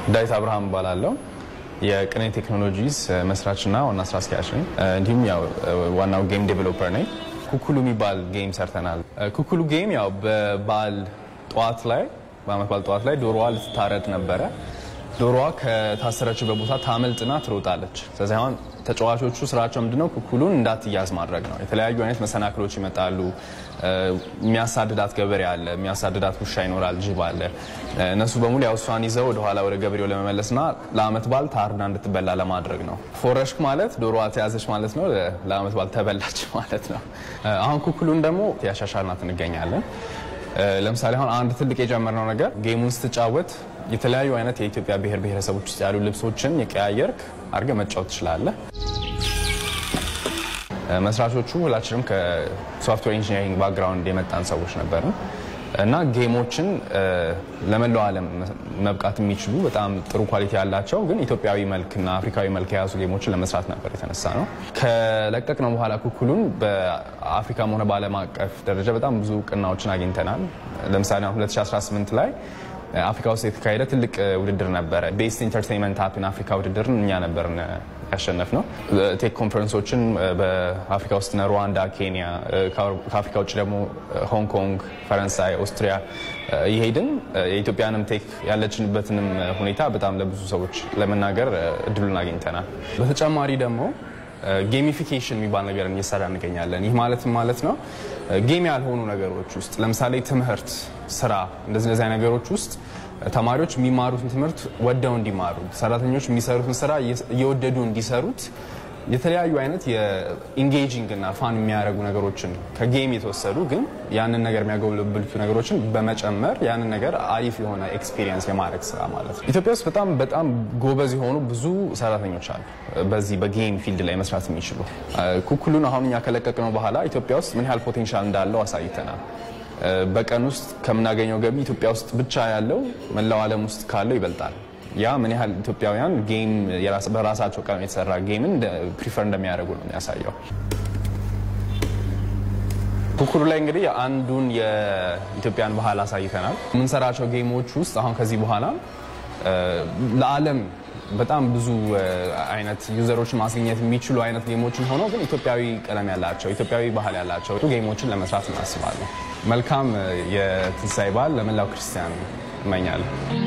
ዳዊት አብርሃም እባላለሁ። የቅኔ ቴክኖሎጂስ መስራችና ዋና ስራ አስኪያጅ ነኝ። እንዲሁም ያው ዋናው ጌም ዴቨሎፐር ነኝ። ኩኩሉ የሚባል ጌም ሰርተናል። ኩኩሉ ጌም ያው በበዓል ጠዋት ላይ በአመት በዓል ጠዋት ላይ ዶሮዋ ልትታረድ ነበረ። ዶሮዋ ከታሰረችበት ቦታ ታመልጥና ትሮጣለች። ስለዚህ አሁን ተጫዋቾቹ ስራቸው ምንድነው? ኩኩሉን እንዳትያዝ ማድረግ ነው። የተለያዩ አይነት መሰናክሎች ይመጣሉ። የሚያሳድዳት ገበሬ አለ፣ የሚያሳድዳት ውሻ ይኖራል፣ ጅብ አለ። እነሱ በሙሉ ያው እሷን ይዘው ወደኋላ ወደ ገበሬው ለመመለስና ለአመት በዓል ታርዳ እንድትበላ ለማድረግ ነው። ፎረሽክ ማለት ዶሮዋ ተያዘች ማለት ነው። ለአመት በዓል ተበላች ማለት ነው። አሁን ኩኩሉን ደግሞ ያሻሻልናት እንገኛለን። ለምሳሌ አሁን አንድ ትልቅ የጀመርነው ነገር ጌሙን ስትጫወት የተለያዩ አይነት የኢትዮጵያ ብሔር ብሔረሰቦች ውስጥ ያሉ ልብሶችን የቀያየርክ አድርገህ መጫወት ትችላለህ። መስራቾቹ ሁላችንም ከሶፍትዌር ኢንጂነሪንግ ባክግራውንድ የመጣን ሰዎች ነበርን እና ጌሞችን ለመላው ዓለም መብቃት የሚችሉ በጣም ጥሩ ኳሊቲ ያላቸው ግን ኢትዮጵያዊ መልክና አፍሪካዊ መልክ የያዙ ጌሞችን ለመስራት ነበር የተነሳ ነው። ከለቀቅነው በኋላ ኩኩሉን በአፍሪካም ሆነ በዓለም አቀፍ ደረጃ በጣም ብዙ እውቅናዎችን አግኝተናል። ለምሳሌ 2018 ላይ አፍሪካ ውስጥ የተካሄደ ትልቅ ውድድር ነበረ። ቤስት ኢንተርቴንመንት አፕ ኢን አፍሪካ ውድድርን እኛ ነበርን ያሸነፍ ነው። ቴክ ኮንፈረንሶችን በአፍሪካ ውስጥ ሩዋንዳ፣ ኬንያ፣ ከአፍሪካ ውጭ ደግሞ ሆንግ ኮንግ፣ ፈረንሳይ፣ ኦስትሪያ ይሄድን የኢትዮጵያንም ቴክ ያለችንበትንም ሁኔታ በጣም ለብዙ ሰዎች ለመናገር እድሉን አግኝተናል። በተጨማሪ ደግሞ ጌሚፊኬሽን የሚባል ነገር እየሰራ እንገኛለን። ይህ ማለት ማለት ነው ጌም ያልሆኑ ነገሮች ውስጥ ለምሳሌ ትምህርት፣ ስራ እንደዚህ እንደዚህ ነገሮች ውስጥ ተማሪዎች የሚማሩትን ትምህርት ወደው እንዲማሩ፣ ሰራተኞች የሚሰሩትን ስራ እየወደዱ እንዲሰሩት የተለያዩ አይነት የኢንጌጂንግ እና ፋን የሚያደርጉ ነገሮችን ከጌም የተወሰዱ ግን ያንን ነገር የሚያጎለብቱ ነገሮችን በመጨመር ያንን ነገር አሪፍ የሆነ ኤክስፒሪየንስ የማድረግ ስራ ማለት ነው። ኢትዮጵያ ውስጥ በጣም በጣም ጎበዝ የሆኑ ብዙ ሰራተኞች አሉ፣ በዚህ በጌም ፊልድ ላይ መስራት የሚችሉ። ኩኩሉን አሁን እኛ ከለቀቅነው በኋላ ኢትዮጵያ ውስጥ ምን ያህል ፖቴንሻል እንዳለው አሳይተናል። በቀን ውስጥ ከምናገኘው ገቢ ኢትዮጵያ ውስጥ ብቻ ያለው መላው ዓለም ውስጥ ካለው ይበልጣል። ያ ምን ያህል ኢትዮጵያውያን ጌም በራሳቸው ቀን የተሰራ ጌምን ፕሪፈር እንደሚያደርጉ ነው የሚያሳየው። ኩኩሉ ላይ እንግዲህ አንዱን የኢትዮጵያን ባህል አሳይተናል። የምንሰራቸው ጌሞች ውስጥ አሁን ከዚህ በኋላ ለዓለም በጣም ብዙ አይነት ዩዘሮችን ማስገኘት የሚችሉ አይነት ጌሞችን ሆነው ግን ኢትዮጵያዊ ቀለም ያላቸው ኢትዮጵያዊ ባህል ያላቸው ጌሞችን ለመስራት እናስባለን። መልካም የትንሳኤ በዓል ለመላው ክርስቲያን እመኛለሁ።